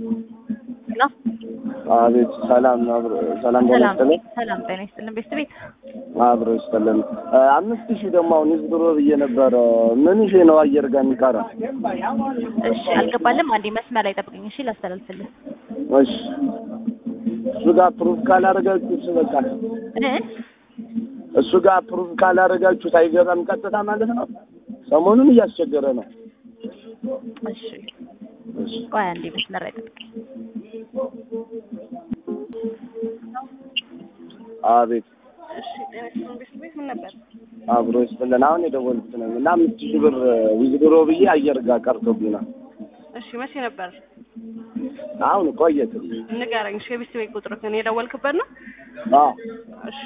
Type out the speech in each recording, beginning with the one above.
ሄሎ አቤት ሰላም አብሮ ሰላም ሰላም በመሰለኝ ሰላም ጤና ይስጥልን ቤት ቤት አብሮ ይስጥልን። አምስት ሺህ ደግሞ አሁን ህዝብ ድሮ ብዬ ነበረ። ምን ሺህ ነው አየር ጋር የሚቀረው? እሺ አልገባልም አንዴ መስመር ላይ ጠብቅኝ እሺ ላስተላልፍልህ እሺ እሱ ጋር ፕሩፍ ካላደረጋችሁት በቃ እ እሱ ጋር ፕሩፍ ካላደረጋችሁት አይገባም ቀጥታ ማለት ነው። ሰሞኑን እያስቸገረ ነው። እሺ እሺ ቆይ አንዴ መስመር ላይ ጠብቅኝ አቤት እሺ ጤና ይስጥልን ቤት ቤት ምን ነበር? አብሮ ይስጥልን። አሁን የደወልኩት ነው እና አምስት ሺህ ብር ዊዝድሮ ብዬ አየር ጋር ቀርቶብኛል። እሺ መቼ ነበር? አሁን ቆየት ንገረኝ። እሺ የቤት ቤት ቁጥርህን የደወልክበት ነው? አዎ እሺ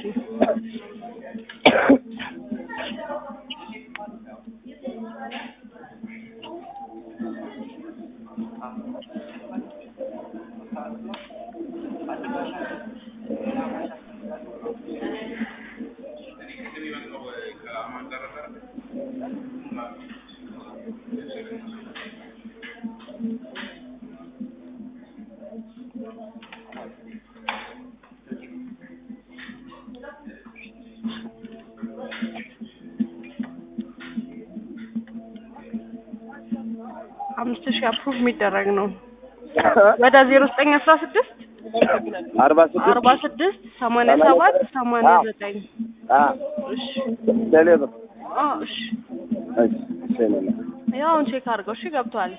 አምስት ሺህ አፕሩቭ የሚደረግ ነው። ወደ ዜሮ ዘጠኝ አስራ ስድስት አርባ ስድስት አርባ ስድስት ሰማንያ ሰባት ሰማንያ ዘጠኝ አ እሺ ቴሌብር አ እሺ እሺ እሺ ነው ያው አሁን ቼክ አድርገው። እሺ ገብቷል።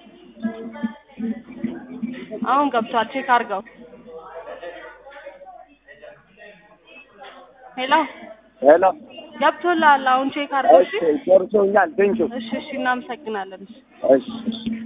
አሁን ገብቷል። ቼክ አድርገው። ሄሎ ሄሎ ገብቶልሃል። አሁን ቼክ አድርገው። እሺ እሺ ጨርሶኛል። ቴንኪው እሺ እሺ እናመሰግናለን። እሺ እሺ እሺ